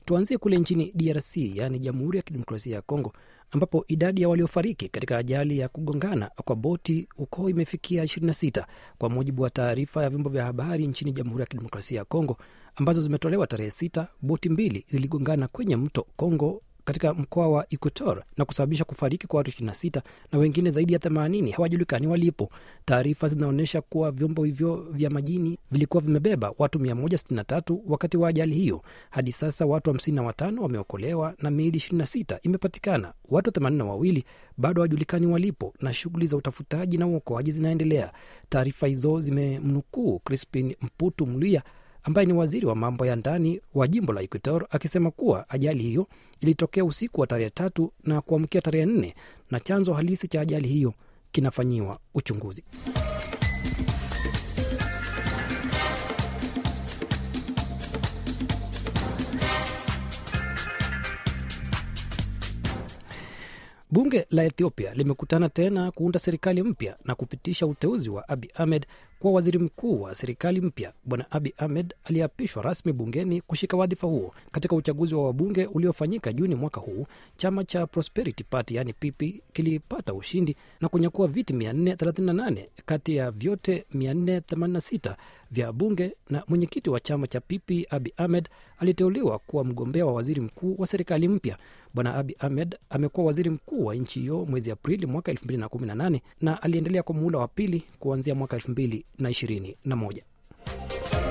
Tuanzie kule nchini DRC, yaani Jamhuri ya Kidemokrasia ya Kongo, ambapo idadi ya waliofariki katika ajali ya kugongana kwa boti huko imefikia 26 kwa mujibu wa taarifa ya vyombo vya habari nchini Jamhuri ya Kidemokrasia ya Kongo ambazo zimetolewa tarehe sita. Boti mbili ziligongana kwenye mto Kongo katika mkoa wa Equator na kusababisha kufariki kwa watu 26 na wengine zaidi ya 80 hawajulikani walipo. Taarifa zinaonyesha kuwa vyombo hivyo vya majini vilikuwa vimebeba watu 163 wakati wa ajali hiyo. Hadi sasa watu 55 wameokolewa na miili 26 imepatikana. Watu 82 bado hawajulikani walipo na shughuli za utafutaji na uokoaji zinaendelea. Taarifa hizo zimemnukuu Crispin Mputu Mluya ambaye ni waziri wa mambo ya ndani wa jimbo la Equator akisema kuwa ajali hiyo ilitokea usiku wa tarehe tatu na kuamkia tarehe nne na chanzo halisi cha ajali hiyo kinafanyiwa uchunguzi. Bunge la Ethiopia limekutana tena kuunda serikali mpya na kupitisha uteuzi wa Abi Ahmed kuwa waziri mkuu wa serikali mpya. Bwana Abi Ahmed aliapishwa rasmi bungeni kushika wadhifa huo katika uchaguzi wa wabunge uliofanyika Juni mwaka huu. Chama cha Prosperity Party yani PP kilipata ushindi na kunyakua viti 438 kati ya vyote 486 vya bunge, na mwenyekiti wa chama cha PP Abi Ahmed aliteuliwa kuwa mgombea wa waziri mkuu wa serikali mpya. Bwana Abi Ahmed amekuwa waziri mkuu wa nchi hiyo mwezi Aprili mwaka 2018 na aliendelea kwa muhula wa pili kuanzia mwaka 2021.